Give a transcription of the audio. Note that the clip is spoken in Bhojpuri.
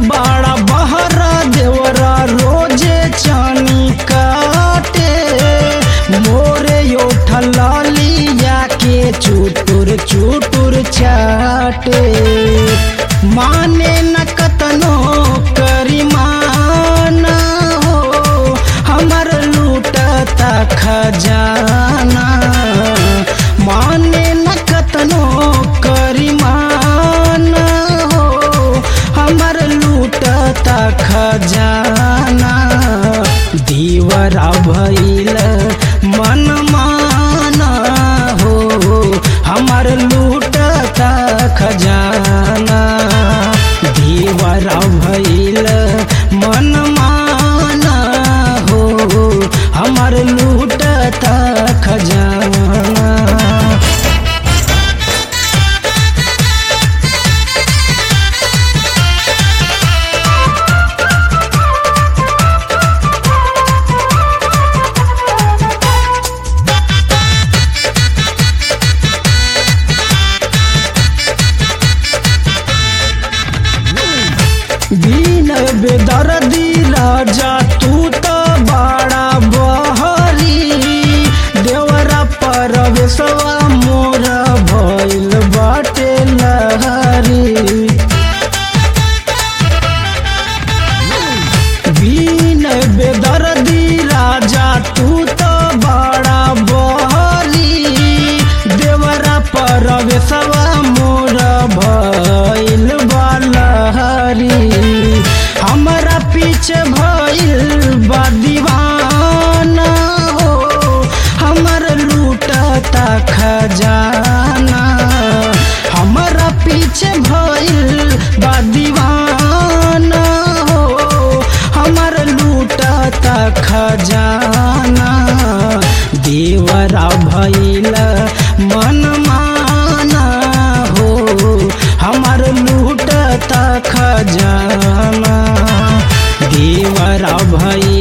बड़ा बहरा देवरा रोजे चानी काटे मोरे उठल लिया के चुटुर चुटुर चाटे माने न कतनो करिमाना हो हमर लूटता खजाना माने न कतनो करिमाना हो हमर लूटता खजाना दीवरा भइल मन माना हो हमर लूटता खजाना दीवरा भइल मन माना हो हमर लूटता खजाना बीन बेदर्दी राजा तू तो बड़ा बहरी देवरा परवेशवा मोर भइल बाटे लहरी बीन बेदर्दी राजा तू तो बड़ा बहरी देवरा परवेशवा मोर भइल बालहरी हमरा पीछे भइल बा दीवाना हो हमर लूटता खजाना हमरा पीछे भइल बा दीवाना हो हमर लूटता खजाना देवरा भइल मन माना हो हमर लूटता खजाना देवरा भइल